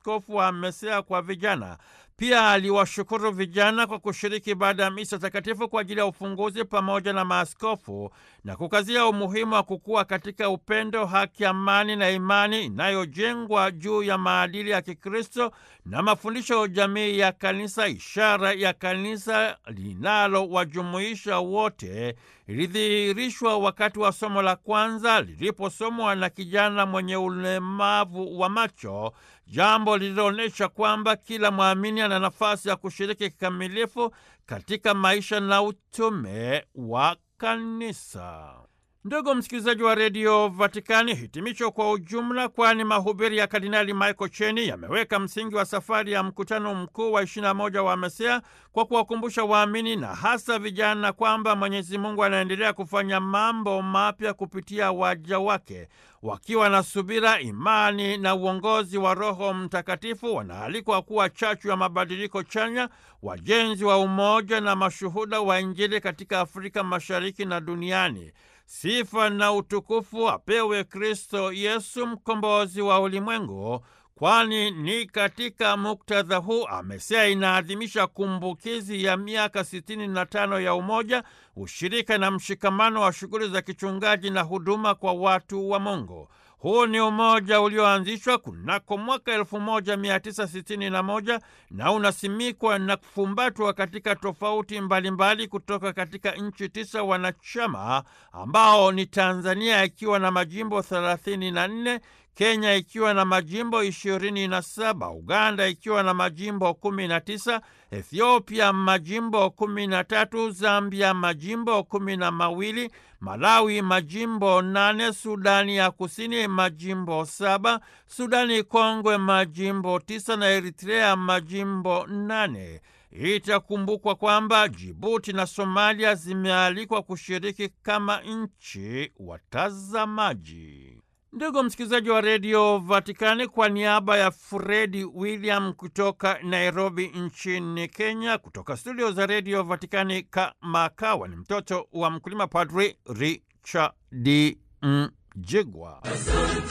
maaskofu wa MESEA kwa vijana. Pia aliwashukuru vijana kwa kushiriki ibada ya misa takatifu kwa ajili ya ufunguzi pamoja na maaskofu na kukazia umuhimu wa kukua katika upendo, haki, amani na imani inayojengwa juu ya maadili ya Kikristo na mafundisho ya jamii ya Kanisa, ishara ya kanisa linalowajumuisha wote ilidhihirishwa wakati wa somo la kwanza liliposomwa na kijana mwenye ulemavu wa macho, jambo lililoonyesha kwamba kila mwamini ana nafasi ya kushiriki kikamilifu katika maisha na utume wa kanisa. Ndugu msikilizaji wa redio Vatikani, hitimisho kwa ujumla, kwani mahubiri ya Kardinali Michael Cheni yameweka msingi wa safari ya mkutano mkuu wa 21 wa MESEA kwa kuwakumbusha waamini na hasa vijana kwamba Mwenyezi Mungu anaendelea kufanya mambo mapya kupitia waja wake. Wakiwa na subira, imani na uongozi wa Roho Mtakatifu, wanaalikwa kuwa chachu ya mabadiliko chanya, wajenzi wa umoja na mashuhuda wa Injili katika Afrika Mashariki na duniani. Sifa na utukufu apewe Kristo Yesu, mkombozi wa ulimwengu, kwani ni katika muktadha huu MESEA inaadhimisha kumbukizi ya miaka sitini na tano ya umoja, ushirika na mshikamano wa shughuli za kichungaji na huduma kwa watu wa Mungu. Huu ni umoja ulioanzishwa kunako mwaka 1961 na unasimikwa na kufumbatwa katika tofauti mbalimbali mbali kutoka katika nchi tisa wanachama ambao ni Tanzania ikiwa na majimbo 34, Kenya ikiwa na majimbo 27, Uganda ikiwa na majimbo 19, Ethiopia majimbo 13, Zambia majimbo kumi na mawili, Malawi majimbo nane, Sudani ya Kusini majimbo saba, Sudani Kongwe majimbo tisa na Eritrea majimbo nane. Itakumbukwa kwamba Jibuti na Somalia zimealikwa kushiriki kama nchi watazamaji. Ndugu msikilizaji wa redio Vatikani, kwa niaba ya Fredi William kutoka Nairobi nchini Kenya, kutoka studio za redio Vatikani kamakawa ni mtoto wa mkulima, Padri Richard Mjigwa.